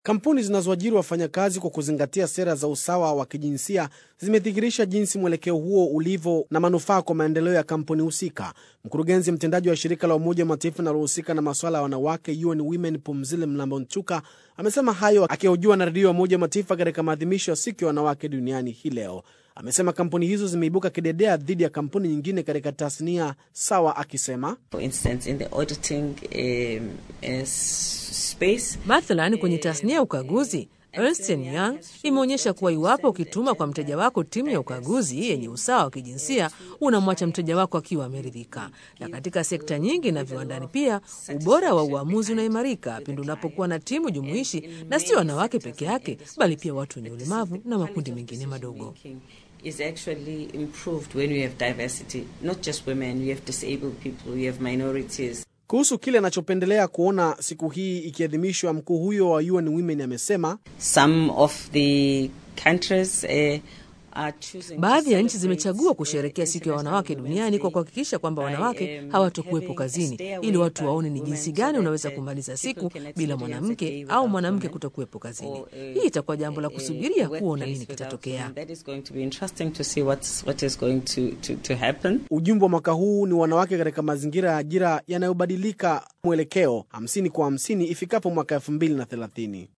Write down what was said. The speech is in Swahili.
Kampuni zinazoajiri wafanyakazi kwa kuzingatia sera za usawa wa kijinsia zimedhihirisha jinsi mwelekeo huo ulivyo na manufaa kwa maendeleo ya kampuni husika. Mkurugenzi mtendaji wa shirika la Umoja wa Mataifa linalohusika na masuala ya wanawake UN Women Pumzile Mlambo-Nchuka amesema hayo akihojiwa na redio ya Umoja wa Mataifa katika maadhimisho ya siku ya wanawake duniani hii leo. Amesema kampuni hizo zimeibuka kidedea dhidi ya kampuni nyingine katika tasnia sawa, akisema For instance, in the auditing um, uh, space, Mathalan, kwenye tasnia ya ukaguzi Ernst Young imeonyesha kuwa iwapo ukituma kwa mteja wako timu ya ukaguzi yenye usawa wa kijinsia unamwacha mteja wako akiwa ameridhika. Na katika sekta nyingi na viwandani pia, ubora wa uamuzi unaimarika pindi unapokuwa na timu jumuishi, na sio wanawake peke yake, bali pia watu wenye ulemavu na makundi mengine madogo. is actually improved when you have diversity, not just women, you have disabled people, you have minorities. kuhusu kile anachopendelea kuona siku hii ikiadhimishwa. Mkuu huyo wa UN Women amesema Some of the countries uh, are choosing to Baadhi ya nchi celebrate zimechagua kusherehekea siku ya wanawake duniani kwa kuhakikisha kwamba wanawake hawatokuwepo kazini, ili watu waone ni jinsi gani unaweza kumaliza siku bila mwanamke au mwanamke kutokuwepo kazini. Hii itakuwa jambo la kusubiria kuona nini kitatokea. That is going to be interesting to see what's, what is going to, to, to happen. ujumbe wa mwaka huu ni wanawake katika mazingira ya ajira yanayobadilika, mwelekeo 50 kwa 50 ifikapo mwaka 2030.